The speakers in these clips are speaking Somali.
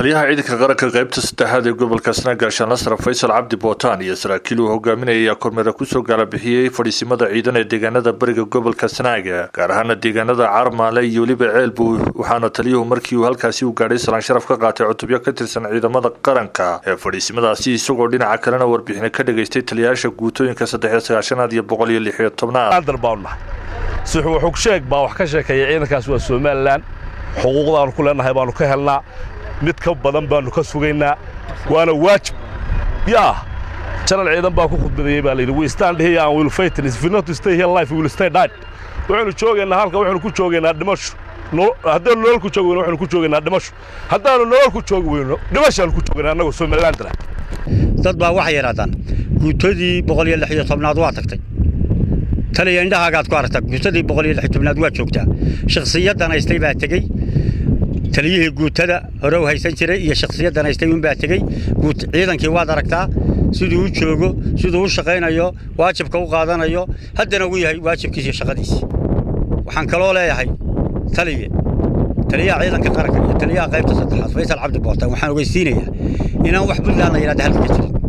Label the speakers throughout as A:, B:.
A: taliyaha ciidanka qaranka qaybta saddexaad ee gobolka snagaashaan lasra faysal cabdi bootaan iyo saraakiil uu hogaaminaya ayaa kormeera kusoo gaalabixiyey fadhiisimada ciidan ee deegaanada bariga gobolka snaaga gaar ahaana deegaanada carmaale iyo weliba ceelbu waxaana taliyuhu markii uu halkaasi u gaadhay salaan sharaf ka qaatay cutubyo ka tirsan ciidamada qaranka ee fadhiisimadaasi isagoo dhinaca kalena warbixina ka dhageystay taliyayaasha guutooyinka saddexiyo sagaashanaad iyo boqol iyo lixiyo tobnaad
B: xugsheeg baa wax ka sheekeeya ciidankaas waa somalilan xuquuqdaannu ku leenahay baannu ka helnaa mid ka badan baannu ka sugaynaa waana waajib yaa janal ciidan baa ku khudbadeeyey baa layidhi we stand here and will fight if we not stay here life we will stay dead waxaynu joogaynaa halka waxaynu ku joogaynaa dhimasho haddaanu nolol ku joogi weyno waxaynu ku joogaynaa dhimasho haddaanu nolol ku joogi weyno dhimashaanu ku joogaynaa annagoo somalilandana
C: dad baa waxay yidhahdaan guutadii boqol iyo lix iyo tobnaad waa tagtay taliya indhahaagaad ku aragtaa guutadii boqol iyo lix iyo tobnaad waa joogtaa shakhsiyaddan haystay baa tegey taliyihii guutada hore u haysan jiray iyo shakhsiyaddan haystay unbaa tegey ciidankii waad aragtaa siduu u joogo siduu u shaqaynayo waajibka u qaadanayo haddana uu yahay waajibkiisa iyo shaqadiisi waxaan kaloo leeyahay taliye taliyaha ciidanka qaranka iyo taliyaha qaybta saddexaad faysal cabdi bootaan waxaan ogeysiinayaa inaan wax puntland la yidhahda halka ka jirin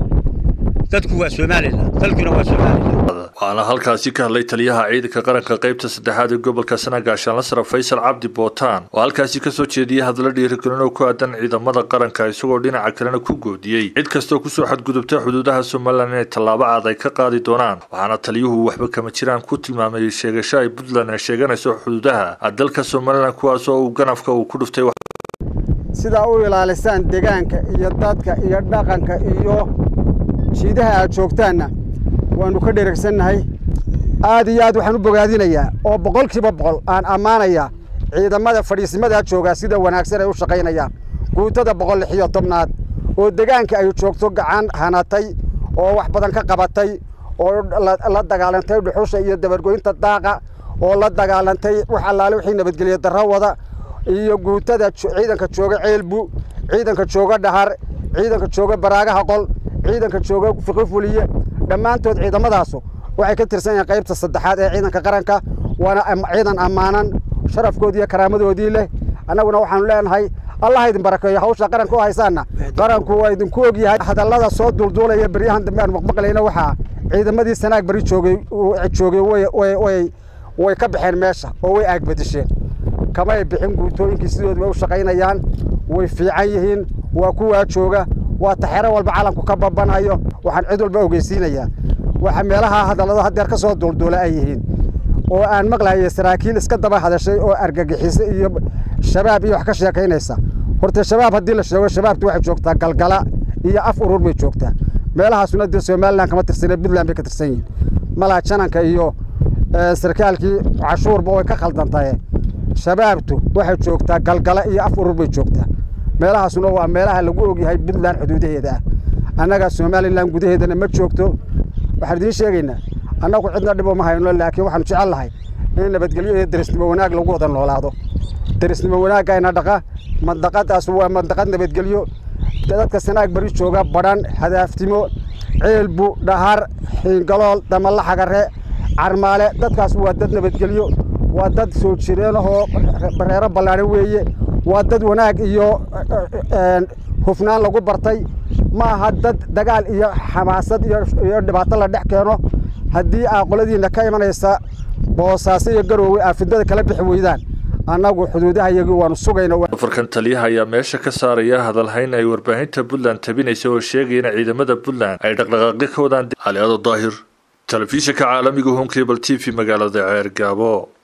C: dadku waa somalilan dalkuna waa somalilan
A: waxaana halkaasi ka hadlay taliyaha ciidanka qaranka qaybta saddexaad ee gobolka sanagaashaan lasra faysal cabdi bootaan oo halkaasi kasoo jeediyey hadalla dhiirigelin oo ku aadan ciidamada qaranka isagoo dhinaca kalena ku goodiyey cid kastoo kusoo xadgudubta xuduudaha somalilan inay tallaabo cad ay ka qaadi doonaan waxaana taliyuhu waxba kama jiraan ku tilmaamay sheegasho ay puntland ay sheeganayso xuduudaha dalka somalilan kuwaas oo uu ganafka uu ku dhuftay
D: sidaa u ilaalisaan deegaanka iyo dadka iyo dhaqanka iyo jiidaha aad joogtaanna waannu ka dheregsannahay aad iyo aad waxaan u bogaadinayaa oo boqolkiiba boqol aan ammaanayaa ciidamada fadhiisimadaa joogaa sida wanaagsan ay u shaqaynayaan guutada boqol lix iyo tobnaad oo degaanka ay joogto gacan hanatay oo wax badan ka qabatay oo la dagaalantay dhuxusha iyo dabargoynta daaqa oo la dagaalantay wax allaale wixii nabadgelye darro wada iyo guutada ciidanka jooga ceelbu ciidanka jooga dhahar ciidanka jooga baraagaha qol ciidanka jooga fiqi fuliye dhammaantood ciidamadaasu waxay ka tirsan yihiin qaybta saddexaad ee ciidanka qaranka waana ciidan ammaanan sharafkoodii iyo karaamadoodii leh annaguna waxaanu leenahay allah idin barakeeyo hawsha qaranka u haysaanna qaranku waa idinku ogyahay hadallada soo duulduulaya beryahan dambe aan maqmaqlayna waxaa ciidamadii sanaag beri joogay joogay way ka baxeen meesha oo way aagbadisheen kamay bixin guutooyinkii sidooda way u shaqaynayaan way fiican yihiin waa kuwaa jooga waa taxero walba calanku ka babanayo waxaan cid walba ogeysiinayaa waxa meelaha hadallado haddeer ka soo duulduula ay yihiin oo aan maqlahaya saraakiil iska daba hadashay oo argagixisa iyo shabaab iyo wax ka sheekaynaysa horta shabaab haddii la sheego shabaabtu waxay joogtaa galgala iyo af urur bay joogtaa meelahaasuna dee somalilan kama tirsane puntland bay ka tirsan yihiin malaa jananka iyo sarkaalkii cashuurba way ka khaldantaye shabaabtu waxay joogtaa galgala iyo af urur bay joogtaa meelahaasuna waa meelaha lagu ogyahay puntland xuduudaheeda ah annaga somalilan gudaheedana ma joogto waxaan idiin sheegaynaa annagu cidna dhibo ma hayno laakiin waxaanu jecel lahay in nabadgelyo iyo derisnimo wanaag lagu wada noolaado derisnimo wanaagayna dhaqa mandaqadaas waa mandaqad nabadgelyo dadka sanaag bari jooga badhan hadaaftimo ceelbu dhahar xiingalool damalla xagare carmaale dadkaas waa dad nabadgelyo waa dad soo jireenahoo bareero ballaadhan weeye waa dad wanaag iyo hufnaan lagu bartay ma aha dad dagaal iyo xamaasad iyo dhibaato la dhex keeno haddii aa qoladiinna ka imanaysa boosaaso iyo garoowe aa fidada kala bixi weydaan annagu xuduudahayagii waanu sugayna
A: afarkan taliyaha ayaa meesha ka saaraya hadalhayn ay warbaahinta puntland tabinaysa oo sheegaya in ciidamada puntland ay dhaqdhaqaaqyo ka wadaan caliado daahir telefishinka caalamiga home cable t v magaalada ceer gaabo